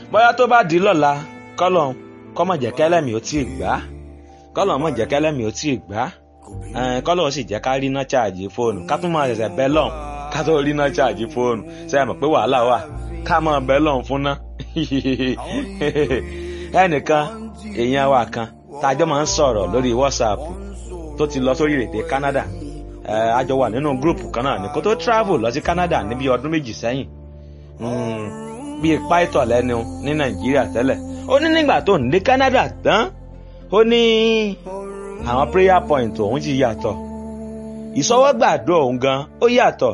bóyá tó bá di lọ́la kọ́lọ̀ kọ́mọ̀ jẹ́ kẹ́lẹ́mì ó tí ì gbá kọ́lọ̀ mọ̀ jẹ́ kẹ́lẹ́mì ó tí ì gbá kọ́lọ̀ sì jẹ́ ká rí iná ṣáàjì fóònù ká tún máa ṣẹ̀ṣẹ̀ bẹ́ lọ́n ká tó rí iná ṣáàjì fóònù ṣe é mọ̀ pé wàhálà wà ká máa bẹ́ lọ́n fún ná ẹnìkan èèyàn wa kan tájọ́ máa ń sọ̀rọ̀ lórí WhatsApp tó ti lọ sórí èdè Canada a jọ wà nínú gúrùpù kan náà ní kó tó travel lọ sí Canada níbi ọdún méjì sẹ́yìn bíi pàìtọ̀ lẹ́nu ní Nàìjíríà tẹ́lẹ̀ ó ní nígbà tó ń dé Canada tán ó ní àwọn prayer point òun ti yàtọ̀ ìsọwọ́gbàdúrà òun gan ó yàtọ̀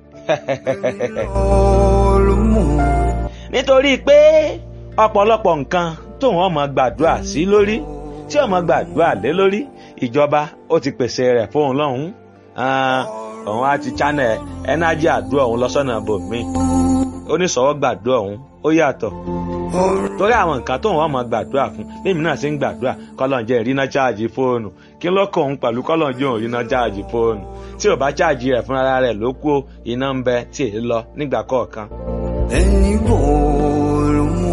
nítorí pé ọ̀pọ̀lọpọ̀ nǹkan tóun ọmọ gbàdúrà sí lórí tí ọmọ gbàdúrà lé lórí ìjọba ó ti pèsè rẹ̀ fóun lọ́hùn-ún òun á ti channel ẹnájì àdúrà òun lọ́sọ̀nà bòmíì oníṣòwò gbàdúrà òun ó yàtọ̀ torí àwọn nǹkan tóun wọ́n mọ̀ gbàdúrà fún bẹ́ẹ̀mi náà ṣe ń gbàdúrà kọ́lọ́njẹ́ ìrìnà cháàjì fóònù kí ló kọ́ òun pẹ̀lú kọ́lọ́njẹ́ òun ìrìnà cháàjì fóònù tí ò bá cháàjì rẹ̀ fúnra rẹ̀ ló kú iná ń bẹ tí èyí lọ nígbà kọ̀ọ̀kan. ẹni bòòrò mú.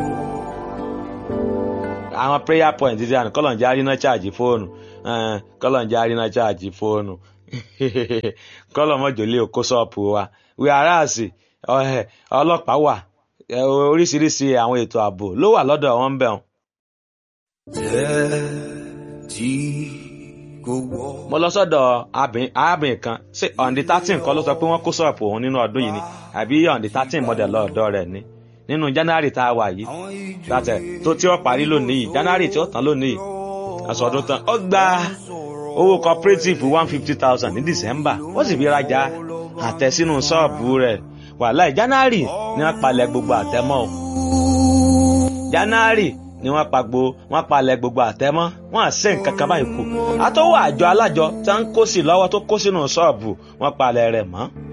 àwọn prayer point ti dànù kọ́lọ́njẹ́ àrìnà cháàjì fóònù kọ́lọ́njẹ́ àrìnà cháàjì fóònù kọ́lọ́mọ́jọ́ lé okó ṣọ́ọ̀pù wa wíwáràsì ọlọ́pàá wà oríṣiríṣi àwọn ètò ààbò ló wà lọ́dọ̀ wọn bẹ̀ wọn. jẹ́ tí kò wọ́. mo lọ sọ́dọ̀ arábìnrin kan ṣé ọ̀ǹdí thirteen kọ́ ló sọ pé wọ́n kó ṣọ́ọ̀pù òun nínú ọdún yìí ni àbí ọ̀ǹdí thirteen model lọ́ọ̀dọ́ rẹ̀ ni nínú january tá a wà yìí látẹ̀ tó tí ó parí lónìí yìí january tí ó tán lónìí yìí àsọdún tán ó gba owó cooperative one fifty thousand ní december ó sì fi rajà àtẹ sínú ṣọ́ọ̀bù rẹ̀ wàhálà january ni wọ́n palẹ̀ gbogbo àtẹmọ́ o january ni wọ́n pa gbo wọ́n palẹ̀ gbogbo àtẹmọ́ wọ́n à ṣe nǹkan kan báyìí kù àtọwọ́ àjọ alájọ tí wọ́n ń kó sí lọ́wọ́ tó kó sínú ṣọ́ọ̀bù wọ́n palẹ̀ rẹ̀ mọ́